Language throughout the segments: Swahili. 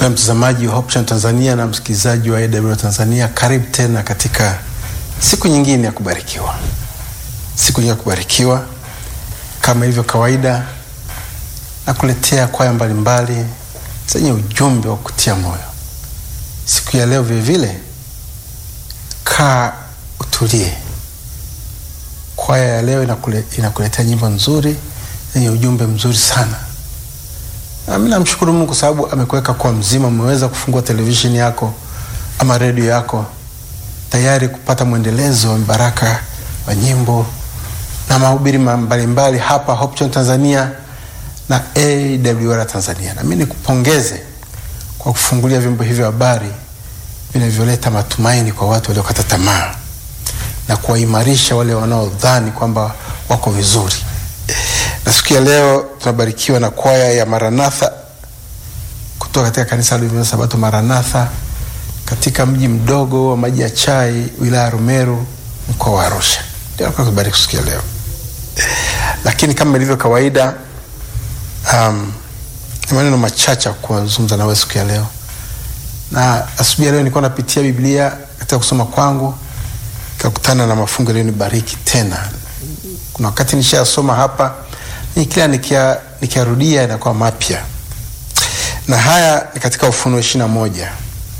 Mpendwa mtazamaji wa Hope Channel Tanzania na msikilizaji wa AWR Tanzania, karibu tena katika siku nyingine ya kubarikiwa, siku nyingine ya kubarikiwa. Kama ilivyo kawaida, nakuletea kwaya mbalimbali zenye ujumbe wa kutia moyo. Siku ya leo vilevile, kaa utulie. Kwaya ya leo inakule, inakuletea nyimbo nzuri zenye ujumbe mzuri sana. Mi namshukuru Mungu kwa sababu amekuweka kwa mzima, umeweza kufungua televisheni yako ama redio yako tayari kupata mwendelezo wa baraka wa nyimbo na mahubiri mbalimbali hapa Hope Channel Tanzania na AWR Tanzania. Na mimi nikupongeze kwa kufungulia vyombo hivyo habari vinavyoleta matumaini kwa watu waliokata tamaa na kuwaimarisha wale wanaodhani kwamba wako vizuri na siku ya leo tunabarikiwa na kwaya ya Maranatha kutoka katika kanisa la Sabato Maranatha katika mji mdogo wa Maji ya Chai, wilaya ya Rumeru, mkoa wa Arusha. Ndio kubariki siku ya leo, lakini kama ilivyo kawaida, um, ni maneno machache kuzungumza nawe siku ya leo. Na asubuhi ya leo nilikuwa napitia Biblia katika kusoma kwangu, nikakutana na mafungo yaliyonibariki tena. Kuna wakati nishayasoma hapa ni kila nikiarudia inakuwa mapya, na haya ni katika Ufunuo ishirini na moja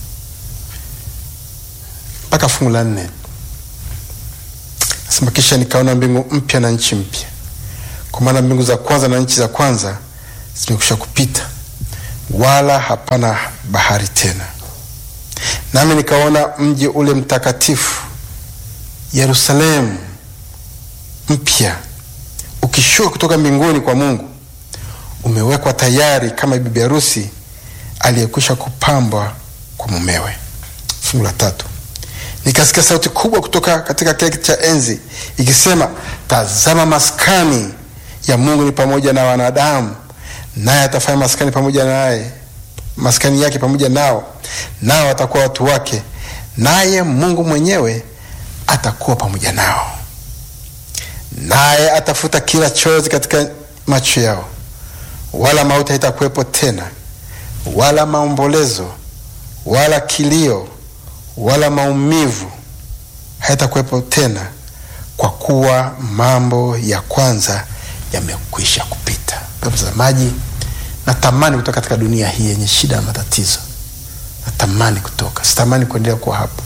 mpaka fungu la nne nasema, kisha nikaona mbingu mpya na nchi mpya, kwa maana mbingu za kwanza na nchi za kwanza zimekwisha kupita, wala hapana bahari tena. Nami nikaona mji ule mtakatifu Yerusalemu mpya ukishuka kutoka mbinguni kwa Mungu, umewekwa tayari kama bibi harusi aliyekwisha kupambwa kwa mumewe. Fungu la tatu, nikasikia sauti kubwa kutoka katika kile kiti cha enzi ikisema, tazama, maskani ya Mungu ni pamoja na wanadamu, naye atafanya maskani pamoja naye, maskani yake pamoja nao, nao atakuwa watu wake, naye Mungu mwenyewe atakuwa pamoja nao naye atafuta kila chozi katika macho yao, wala mauti haitakuwepo tena, wala maombolezo, wala kilio, wala maumivu haitakuwepo tena, kwa kuwa mambo ya kwanza yamekwisha kupita. Mtazamaji, natamani kutoka katika dunia hii yenye shida na matatizo, natamani kutoka, sitamani kuendelea kuwa hapo.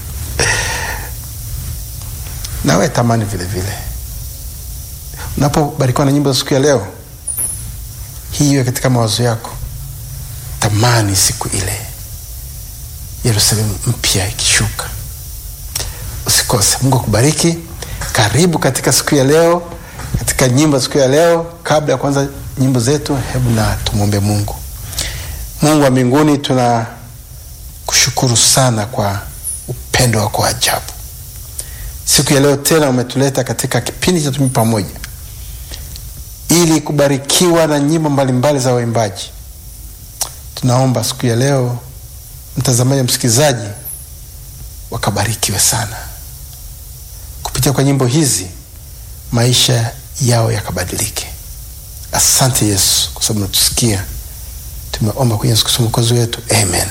Nawe tamani vile vile Unapobarikiwa na nyimbo za siku ya leo hii, iwe katika mawazo yako. Tamani siku ile Yerusalemu mpya ikishuka. Usikose. Mungu akubariki. Karibu katika siku ya leo, katika nyimbo za siku ya leo. Kabla ya kuanza nyimbo zetu, hebu na tumwombe Mungu. Mungu wa mbinguni, tunakushukuru sana kwa upendo wako wa ajabu. Siku ya leo tena umetuleta katika kipindi cha Tumi Pamoja ili kubarikiwa na nyimbo mbalimbali za waimbaji. Tunaomba siku ya leo mtazamaji, msikilizaji wakabarikiwe sana kupitia kwa nyimbo hizi, maisha yao yakabadilike. Asante Yesu kwa sababu natusikia. Tumeomba kwenye Yesu Kristo mwokozi wetu, amen.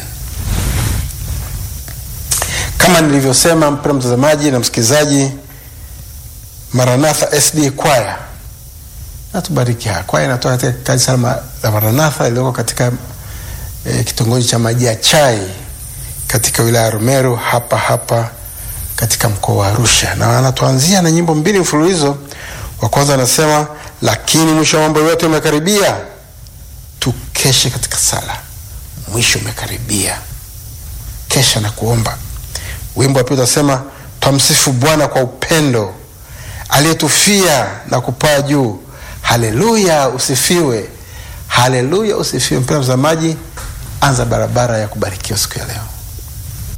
Kama nilivyosema, mpendwa mtazamaji na msikilizaji, Maranatha SD kwaya natubariki. Kwaya inatoka katika kanisa la Maranatha iliyoko katika e, kitongoji cha Maji ya Chai katika wilaya ya Rumeru hapa hapa katika mkoa wa Arusha, na anatuanzia na nyimbo mbili mfululizo. Wa kwanza anasema, lakini mwisho wa mambo yote umekaribia, tukeshe katika sala, mwisho umekaribia, kesha na kuomba. Wimbo wa pili utasema, twamsifu Bwana kwa upendo aliyetufia na kupaa juu Haleluya, usifiwe. Haleluya, usifiwe. Mpendwa mtazamaji, anza barabara ya kubarikiwa siku ya leo.